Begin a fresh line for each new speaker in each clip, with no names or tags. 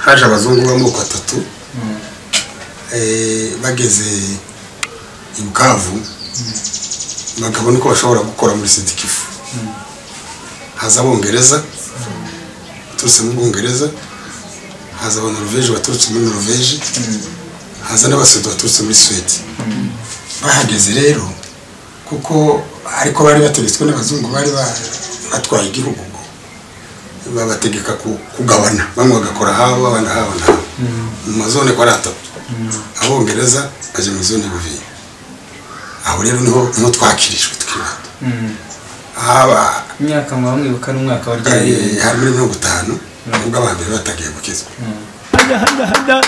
haje abazungu b'amoko atatu bageze i bukavu bakabona uko bashobora gukora muri sidikifu haza abongereza baturutse muri bwongereza haza abanoruveje baturutse muri noruveje haza n'abasuwede baturutse muri suwede bahageze rero kuko ariko bari bategetswe n'abazungu bari batwaye igihugu ubwo babategeka ku- kugabana bamwe bagakora habo abandi habo nabo mu mazone ko ari atatu abongereza bajya mu zone bubiri aho rero niho niho twakirijwe twibanda haba
imyaka mwaba mwibuka n'umwaka wa ryari
Eh, hari muri mirongo itanu nubwo aba mbere batagiye gukizwa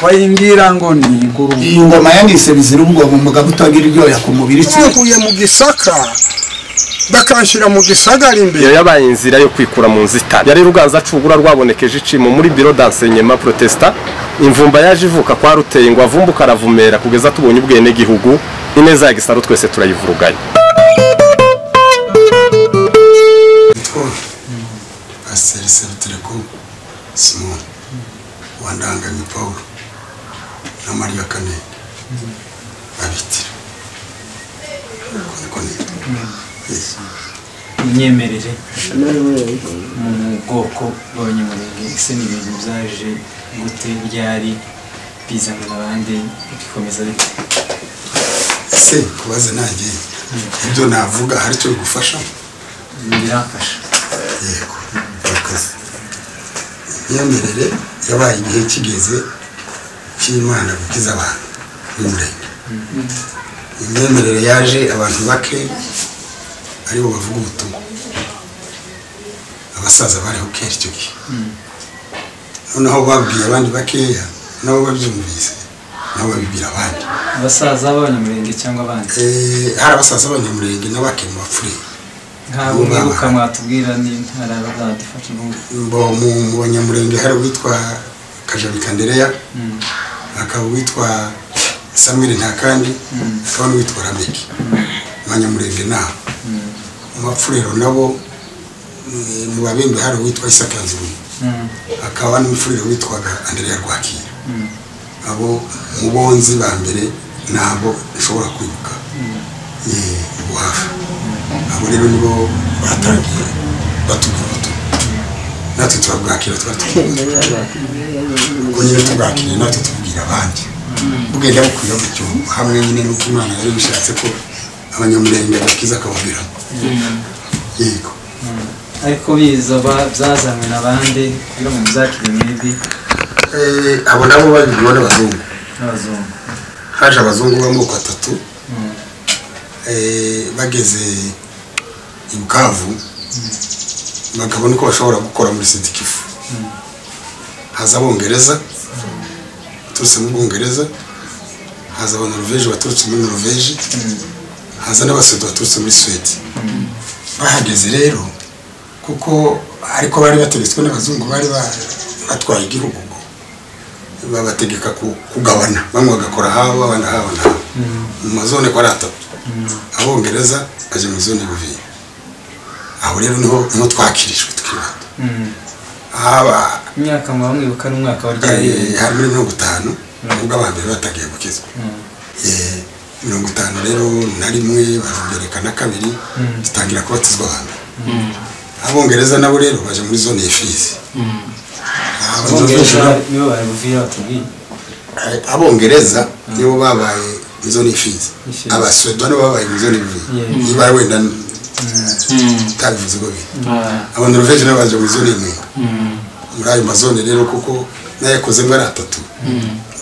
bayingira ngo ni ingurube
iyi ngoma yanise bizira ubwoba umugabo utagira iryoya ku mubiri
bavuye mu gisaka bakanshyira mu gisagara imbere
iyo yabaye inzira yo kwikura mu nzitane yari ruganza cugura rwabonekeje icimo muri biro dansenyema protesta imvumba yaje ivuka kwa ruteye ngo avumbuke aravumera kugeza tubonye ubwenegihugu ineza ya gisaro twese turayivuruganya
yitwa pasiteri sebutereko simoni wandanganye paul na mariya kane babitira Uko niko nitwa. Yes.
imyemerere mu bwoko bw'abanyamurenge ese ni ibintu byaje gute byari bizana abandi bikomeza bite
se kubaza nanjye ibyo navuga hari icyo bigufasha
birafasha
yego murakoze imyemerere yabaye igihe kigeze cy'imana gukiza abantu n'umurenge imyemerere yaje abantu bake aribo bavuga ubutumwa abasaza bariho kera icyo gihe noneho babwiye abandi bakeya nabo babyumvise nabo babibwira abandi
abasaza b'abanyamurenge cyangwa abandi
Eh, hari abasaza b'abanyamurenge n'abake mu bapfuye
ntabwo mwibuka mwatubwira ni hari abazadufasha ubundi
Mbo- mu mu banyamurenge hari uwitwa kajabi kandereya hakaba uwitwa samweli ntakandi hakaba n'uwitwa rameki mu banyamurenge nabo mu bapfurero nabo eh, mu babembe hari uwitwa isaka nzuri hakaba n'umufuriro witwaga andereya rwakira abo mu bonzi ba mbere nabo nshobora kwibuka Eh, ubu hafi abo rero nibo batangiye batubwira ubutumwa natwe turabwakira tuba twiyemeye ubwo nyine tubwakiriye natwe tubwira abandi bugenda bukwira gutyo hamwe nyine n'uko imana yari bishatse ko abanyamurenge bakiza akababwira yego
ariko biza ba- byazanywe n'abandi kugira ngo muzakire mwebwe
Eh, abo nabo babirimo n'abazungu
n'abazungu
haje abazungu b'amoko atatu Eh, bageze i bukavu bakabona uko bashobora gukora muri sidikifu haza abongereza baturutse muri bwongereza haza abanoruveje baturutse muri noruveje haza n'abasuwede baturutse muri suwede bahageze rero kuko ariko bari bategetswe n'abazungu bari ba- batwaye igihugu ubwo babategeka ku- kugabana bamwe bagakora habo abandi habo nabo mu mazone ko ari atatu abongereza bajya mu zone bubiri aho rero niho niho twakirijwe twibanda haba
imyaka mwaba mwibuka n'umwaka wa ryari
eh, hari muri mirongo itanu nubwo aba mbere batagiye gukizwa Eh, mirongo itanu rero na rimwe barugereka na kabiri zitangira kubatizwa abantu abongereza nabo rero baje muri zone y'imfizi
abongereza nibo bari buvira batubwiye
abongereza nibo babaye izo ni imfizi
Imfizi.
abaswedwa nibo babaye izo ni imfizi
Yeah.
niba wenda utabivuze uko biri abanoruveje nabo baje mu izo ni imwe muri ayo mazone rero kuko n'ayakozemo ari atatu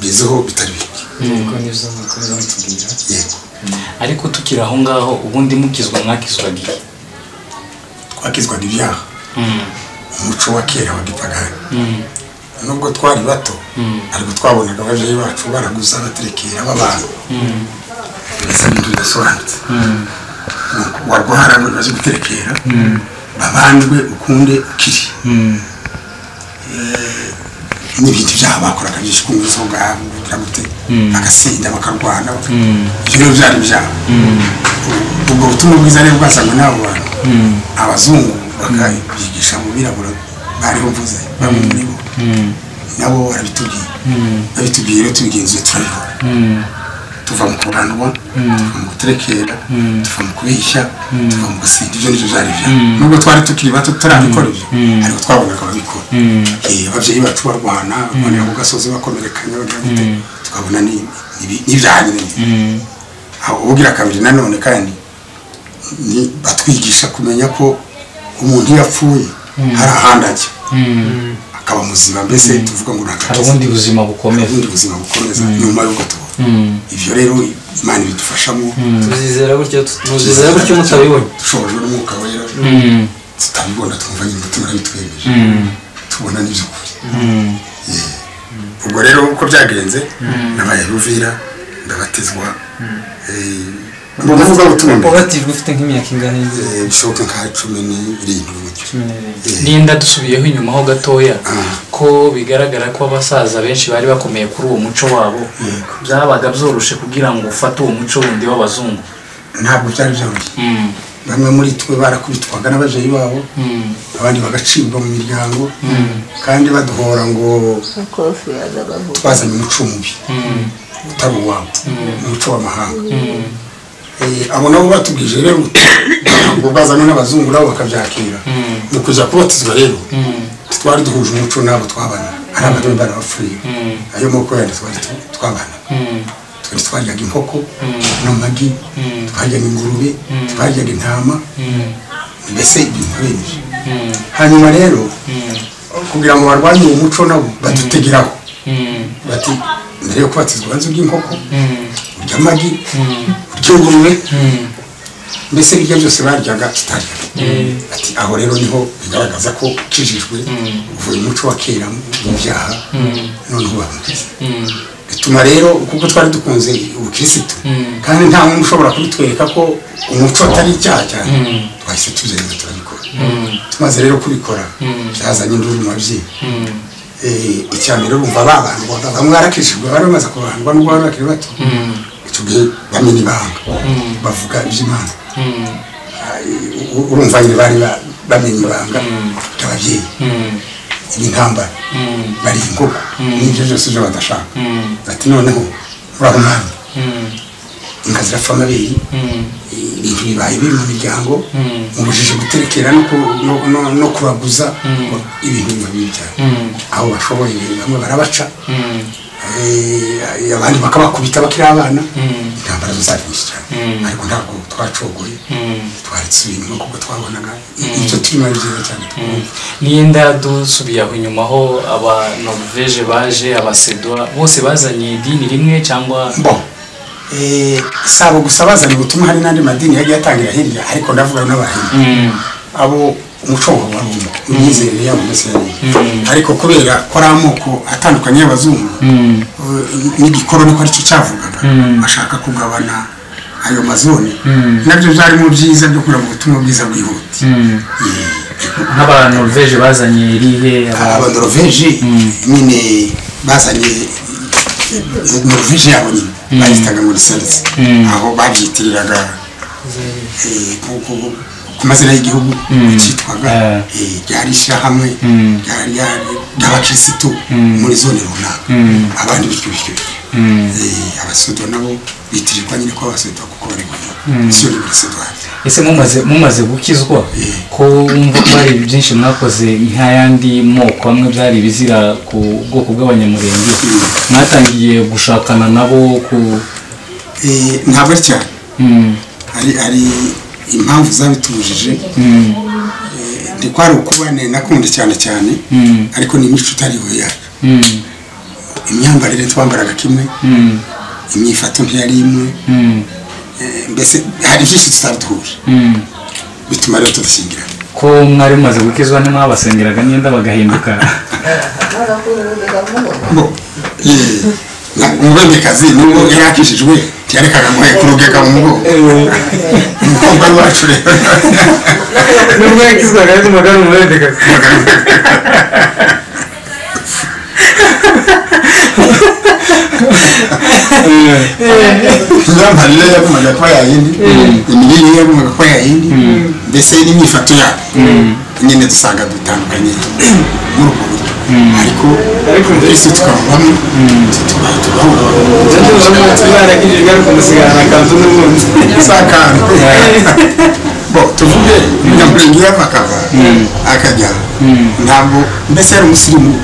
biziho bitari bike
ariko nibyo mwakomeza mutubwira
yego
ariko tukiri aho ngaho ubundi mukizwa mwakizwaga igihe
twakizwaga ibyaha umuco wa kera wa gipagani nubwo twari bato ariko twabonaga ababyeyi bacu baraguza baterekera b'abantu mbese ibintu bidasobanutse Nuko warwara ngo ntibaze guterekera babanjwe ukunde ukiri Eh, n'ibindi byaha bakoraga byinshi kunywa inzoga kugira gute bagasinda bakarwana ibyo rero byari ibyaha ubwo butumwa bwiza rero bwasangwe n'abo bantu abazungu bakabyigisha mu birabura bariho mvuze bamwe muri bo nabo barabitubwiye babitubwiye rero tubigenzuye turabibona tuva mu kuranwa tuva mu guterekera tuva mu kubeshya tuva mu gusenga ibyo nibyo byari byo nubwo twari tukiri bato tutarabikora ibyo ariko twabonaga babikora Eh, ababyeyi bacu barwana barwanira ku gasozi bakomerekanya bagira gute tukabona ni- ni- n'ibyahanyuranye aho ubwira kabiri nanone kandi ni batwigisha kumenya ko umuntu iyo apfuye hari ahandi ajya akaba muzima mbese tuvuga ngo
hari
ntakatiza
ubundi buzima bukomeye
ubundi buzima bukomeza nyuma y'uko tubona ibyo rero imana ibidufashamo
tuzizera gutyo muzizera gutyo mutabibonye
dushobojwe n'umwuka wera tutabibona twumva nyine tumara bitwemeje tubona n'iby'ukuri Yeah. ubwo rero uko byagenze nabaye ruvira ndabatizwa Eh, mu buvugabutumwa
ubatijwe ufite nk'imyaka ingahe
Eh, bishoboka nka cumi n'irindwi gutyo
cumi n'ibiri
n'inda dusubiyeho inyuma ho gatoya
Ah.
ko bigaragara ko abasaza benshi bari bakomeye kuri uwo muco wabo byabaga byoroshe kugira ngo ufate uwo muco wundi w'abazungu
ntabwo byari byoroshye
Mm,
bamwe muri twe barakubitwaga n'ababyeyi babo
mm,
abandi bagacibwa mu miryango kandi baduhora ngo
kofi yagabavuga
twazanye umuco mubi
mm,
utari uwabo umuco w'amahanga Eh, abo nabo batubwije rero ngo bazane n'abazungu nabo bakabyakira mu kuza kubatizwa rero twari duhuje umuco n'abo twabana hari abagore barabapfuriye ayo moko yandi twari tu- twabanaga
mm,
twari twaryaga inkoko n'amagi twaryaga ingurube twaryaga intama
mm,
mbese ibintu benshi
mm,
hanyuma rero kugira ngo barwanye uwo muco nabo badutegeraho
mm,
bati mbere yo kubatizwa ubanza urya inkoko
mm,
urya amagi urya ingurube
mm.
mbese ibyo byose baryaga tutarya ati aho rero niho bigaragaza ko ukijijwe uvuye umuco wa kera mu byaha noneho bamukiza bituma rero kuko twari dukunze ubukirisitu kandi nta muntu ushobora kubitwereka ko umuco atari icyaha cyane twahise tubyemera turabikora tumaze rero kubikora byazanye induru mu babyeyi Eh, icya mbere urumva babandwaga bamwe barakijijwe bari bamaze kubandwa n'ubwo bari bakiri bato icyo gihe bamena ibanga bavuga iby'imana Eh, u- urumva nyine bari ba- bamenya ibanga ry'ababyeyi ibintambara bari inkoko n'ibyo byose byo badashaka ati noneho uraho umwami inka zirapfa amabere ibintu bibaye biri mu miryango mu bujiji guterekera no ku- no- no- no kubaguza ibintu biba bibi cyane aho bashoboye bamwe barabaca Eh, abandi bakabakubita bakiri abana intambara zo zari nyinshi cyane ariko ntabwo twacogoye twari tubirimo kuko twabonaga ibyo turimo ari byiza cyane twumva
n'inda dusubiye aho inyuma ho aba norvege baje abasedwa bose bazanye idini rimwe cyangwa
bo eh, si abo gusa bazana ubutumwa hari n'andi madini yagiye atangira hirya ariko ndavuga n'abahindi
Mm,
abo umuco wabo wari uwo imyizerere yabo mbese yari iyo. ariko kubera ko ari amoko atandukanye y'abazungu eh, n'igikoroni ko aricyo cyavugaga bashaka kugabana ayo mazone nabyo byari mu byiza byo kugira ngo ubutumwa bwiza bwihute Yeah.
nk'abanoruveje bazanye irihe
abadoroveje nyine bazanye norvege yabo nyine bayitaga ngo riserisi aho babyitiriraga eh, ku- ku- ku mazina y'igihugu cyitwaga eh, ryari ishyirahamwe ryari- ryari- ry'abakirisitu muri zone runaka abandi bityo bityo bityo. Eh, abasodo nabo bitirirwa nyine ko abasodo kuko bari mu siyo ni muri sedwari
ese mumaze mumaze gukizwa ko wumva ko hari byinshi mwakoze nk'ayandi moko amwe byari ibizira ku bwoko bw'abanyamurenge mwatangiye gushakana nabo ku
Eh, ntabwo ari cyane
Mm,
hari hari impamvu zabitubujije Eh, ndi kwari ukubane nakunze cyane cyane ariko ni imico itari we yacu
mm,
imyambarire twambaraga kimwe
mm,
imyifato ntiyari imwe
mm,
Eh, mbese hari byinshi tutari duhuje
mm.
bituma rero tudashyingirana
ko mwari mumaze gukizwa ntimwabasengeraga n'iyenda bagahinduka
bo eh, na- umubembekazi nubwo yakishijwe ntiyarekaga ngo kurugeka mu mugongo umukobwa wacu rero
nubwo yakizwaga n'umugabo umubendeka
imyambarire ye yagombaga kuba yayindi imirire ye yagombaga kuba yayindi mbese n'imyifato yabo nyine dusanga dutandukanye muri ubwo buryo ariko
Ariko nzi-
mbese twaba bamwe tubaye tubaho
baragijijwe ariko musigarana akazi n'ubundi
sakara bo tuvuge nyamurenge y'amakava akajya ntabwo mbese yari umusirimu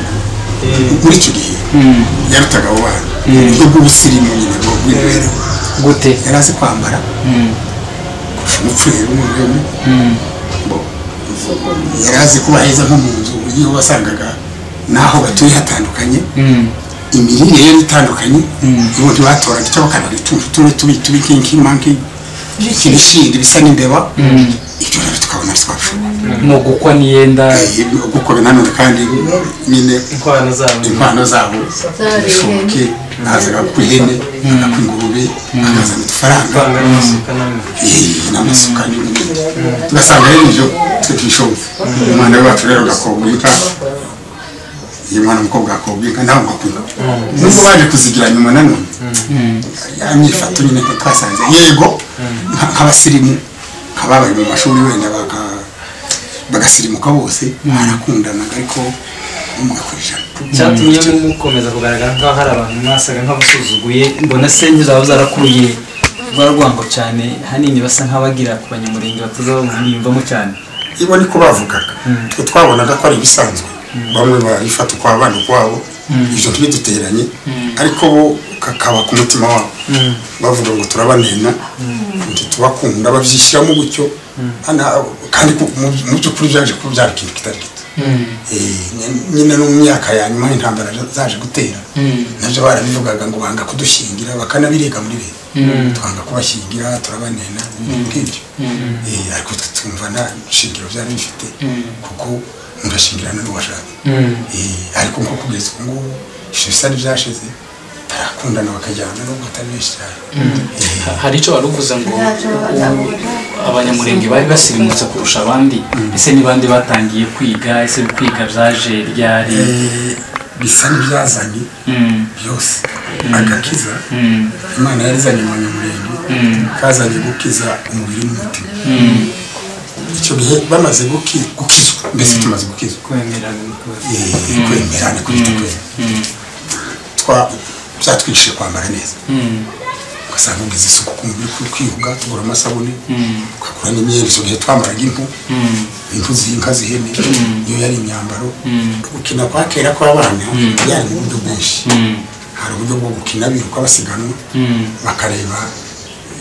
muri icyo gihe yarutaga abo bana uburyo bw'ubusirimu nyine bwo bw'imibereho
gute
yari azi kwambara kurusha umupfuye w'umurimo bo yari azi kuba heza nko mu nzu uburyo wasangaga n'aho batuye hatandukanye imirire yari itandukanye ubu ntibatoraga icyo bakanaga utuntu tumwe tubi tubi nk'ink'imanki ibishindi bisa n'imbeba ibyo rero tukabona twapfuye
ni ugukwa n'iyenda
kuko nanone kandi nyine
inkwano zabo
impano zabo zishoboke nazaga ku ihene ku ingurube akazana udufaranga
vanga n'amasuka n'amwe
n'amasuka n'ibindi tugasanga rero ibyo twe tubishoboye umwana wacu rero gakobwa inka iyo mwana w'umukobwa gakobwa inka nawe ngakunda nubwo baje kuzigira nyuma nanone ya myifato nyine ko twasanze yego nka- nk'abasirimu nk'ababaye mu mashuri wenda baka- bagasirimuka bose barakundanaga ariko umwe ku ijana
cyatumye mukomeza kugaragara nk'aho hari abantu mwasaga nk'abasuzuguye mbona senge zaba zarakuruye rwa rwango cyane hanini basa nk'abagira ku banyamurenge batazabumvamo cyane
ibo niko bavugaga twe twabonaga ko ari ibisanzwe bamwe babifata ukwa abana ukwabo ibyo ntibiduteranye ariko bo kakaba ku mutima wabo bavuga ngo turabanena ntitubakunda babyishyiramo gutyo Hana- kandi ku- mu- mu by'ukuri byaje kuba byari ikintu kitari gito Eh, ny- nyine no mu myaka ya nyuma intambara zaje gutera nabyo barabivugaga ngo banga kudushingira bakanabirega muri leta twanga kubashyingira turabanena ibintu nk'ibyo Eh, ariko twe twumva nta shingiro byari bifite kuko mugashingirana n'uwashaka Eh, ariko nko kugeza ubu ngubu ibyo bisa n'ibyashize barakundana bakajyana nubwo atari benshi cyane Eh,
hari icyo wari uvuze ngo u- abanyamurenge bari basirimutse kurusha abandi ese ni bande batangiye kwiga ese kwiga byaje ryari
eh, bisa n'ibyazanye
Mm,
byose agakiza
mm,
imana yarizanye mu nyamurenge kazanye gukiza umubiri n'umutima icyo gihe bamaze guki- gukizwa mbese tumaze gukizwa
kwemerana n'ukuri.
Eh, kwemerana kwita kwera Twa- byatwigishije kwambara neza
mm,
ugasanga ugize isuku ku mubiri kuri kwiyuga tugura amasabune
mm,
tukagura n'imyenda icyo gihe twambaraga impu
mm,
impu z'inka z'ihene iyo yari imyambaro
Mm.
gukina kwa kera kw'abana byari mu buryo bwinshi
mm,
hari uburyo bwo gukina biruka basiganwa
mm,
bakareba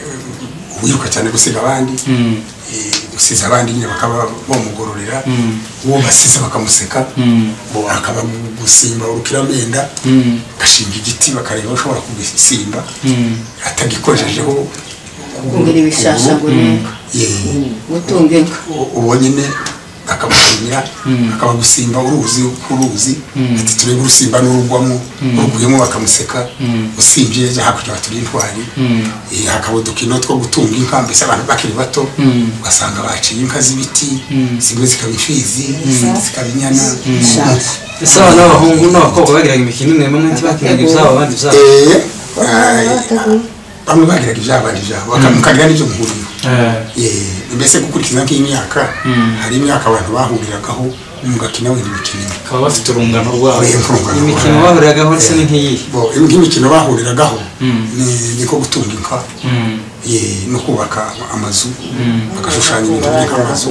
eh, uwiruka cyane gusiga abandi
mm,
eh, usize abandi nyine bakaba bamugororera
Mm.
uwo basize bakamuseka
mm,
bo akaba mu gusimba urukiramenda
mm,
agashinga igiti bakareba aho ushobora kugisimba
mm.
atagikojejeho
kugira ibishasha ngo nimba
ye-
gutunga inka
u- uwo nyine akamushimira akaba gusimba uruzi uruzi ati turebe urusimba n'urugwamo uruguyemo bakamuseka usimbye ajya hakurya baturiye intwari Eh, hakaba udukino two gutunga inka mbese abantu bakiri bato ugasanga baciye inka z'ibiti zimwe zikaba imfizi izindi zikaba inyana
ese abana b'abahungu n'abakobwa bagiraga imikino imwe bamwe ntibakinaga ibyabo abandi ibyabo
Eh, eh, bamwe bagiraga ibyabandi byabo mukagira n'ibyo muhuriro Eh, mbese gukurikiza nk'imyaka hari imyaka abantu bahuriragaho mugakina wenda imikino imwe
bakaba bafite urungano rwabo
imikino bahuriyagaho ndetse ni nk'iyihe
Bo, nk'imikino bahuriragaho ni- ni ko gutunga inka eh, no kubaka amazu bagashushanya ibintu biri nk'amazu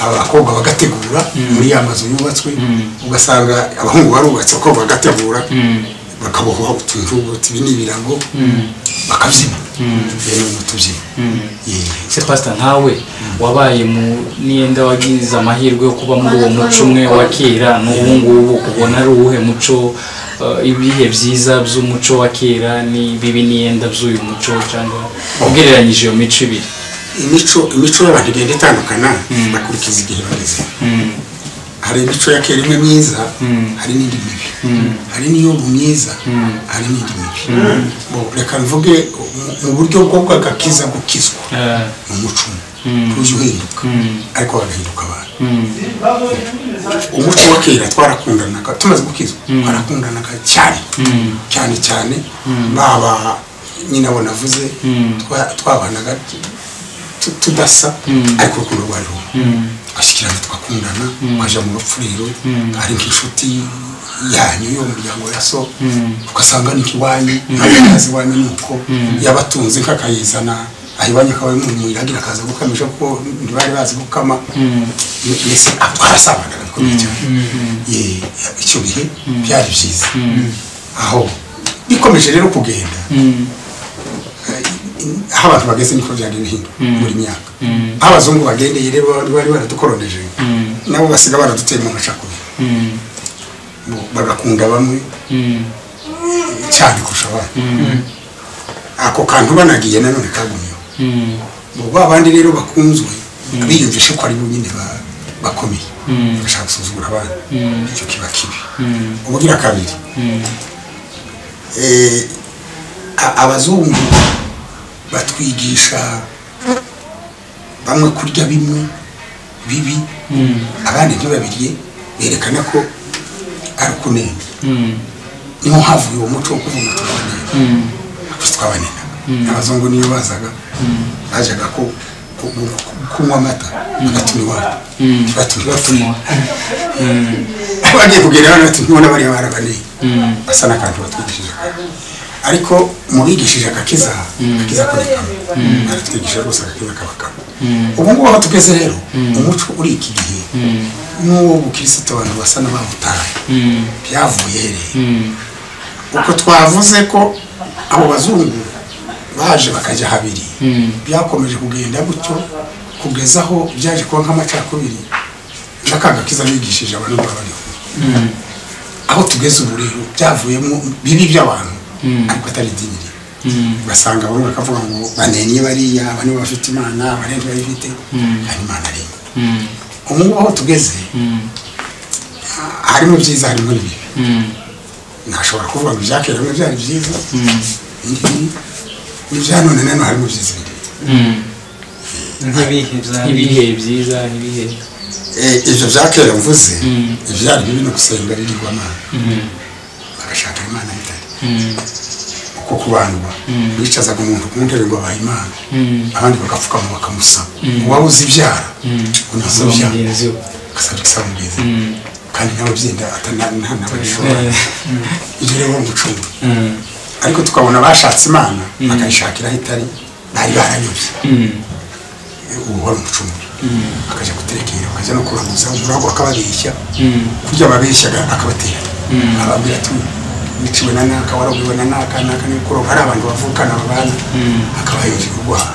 abakobwa bagategura muri ya mazu yubatswe ugasanga abahungu barubatse abakobwa bagategura bakabohwa utujubuti ibi ni ibirago bakabyina rero ni utubyina Eh,
ese pasita nkawe wabaye mu niyenda wagize amahirwe yo kuba muri uwo muco umwe wa kera n'ubu ngubu ubona ari uwuhe muco eh, ibihe byiza by'umuco wa kera n'ibibi niyenda by'uyu muco cyangwa ugereranyije iyo mico ibiri
imico imico y'abantu igenda itandukana bakurikiza igihe bageze hari imico ya kera imwe myiza hari n'indi mibi hari n'iy'ubu myiza hari n'indi mibi Bo, reka mvuge mu- mu buryo bwo bw'agakiza gukizwa
Eh,
ni umuco umwe uje uhinduka ariko bagahinduka abantu umuco wa kera twarakundanaga tumaze gukizwa twarakundanaga cyane cyane cyane baba nyine abo navuze twa- twabanaga tu- tudasa ariko urukundo rwari rumwe twashyikirana tugakundana tukajya mu rupfuriro ari nk'inshuti yanyu yo mu muryango ya so ugasanga ni nk'iwanyu ntabwo ntazi iwanyu ni uko yabatunze nk'akayizana ahiwanyu akaba yamumuye agira akaza gukamisha kuko ntibari bazi gukama mbese twarasabanaga bikomeye cyane Ye, icyo bihe byari byiza aho bikomeje rero kugenda eh, aho abantu bageze niko byari bihinda buri myaka aho abazungu bagendeye rero bari bari baradukoroneje nabo basiga baraduteye mu macakubiri Bo- bagakunda bamwe cyane kurusha abandi ako kantu banagiye nanone kagumyeho Bo ba bandi rero bakunzwe biyumvishe ko ari bo nyine ba- bakomeye bashaka gusuzugura abandi icyo kiba kibi ubugira kabiri Eh, a- abazungu batwigisha bamwe kurya bimwe bibi abandi ntibabirye berekana ko ari ukunena niho havuye uwo muco wo kuvuga tubanena twese twabaninaga abazungu niyo bazaga bajyaga ko ku- ku- kunywa amata bagatuma iwabo batuma batuma bagiye kugera hano bati ntibona bariya barabaneye basa n'akantu batwigishije akantu ariko mubigishije agakiza agakiza kurekamo baratwigisha rwose agakiza kabakamo ubu ngubu aho tugeze rero umuco uri iki gihe n'uwo bukirisitu abantu basa n'abawutaye byavuye hehe uko twavuze ko abo bazungu baje bakajya habiri byakomeje kugenda gutyo kugeza aho byaje kuba nk'amacakubiri n'akaga kiza bigishije abantu babariho aho tugeze ubu rero byavuyemo bibi by'abantu ariko atari idini rimwe ugasanga bamwe bakavuga ngo banenye bariya bane bafite imana bane ntibafite hari imana rimwe ubu ngubu aho tugeze ha- harimo ibyiza harimo n'ibibi ntashobora kuvuga ngo ibyakera bimwe byari byiza ibi- ibyanone nanone harimo byiza n'ibibi.
nk'ibihe bya
ibihe byiza ibihe
Eh, ibyo bya kera mvuze ibyari bibi ni gusenga ibigirwamana bagashaka imana bitari uko kubandwa bicazaga umuntu ku ntebe ngo abaye imana abandi bagapfukama bakamusaba uwaba uzi ibyara unazo byara
mugenzi we
ugasabye gusaba mugenzi we. kandi n'ababyenda atanabishobora ibyo rero umucungu ariko tukabona abashatse imana bakayishakira aho itari bari barayobye ubu wari umucungu akajya guterekera akajya no kuranguza umurabo akababeshya kurya ababeshyaga akabatera ababwira ati wiciwe na naka waraguwe na naka naka ni kuroga hari abantu bavukana babana akaba yuje kurwara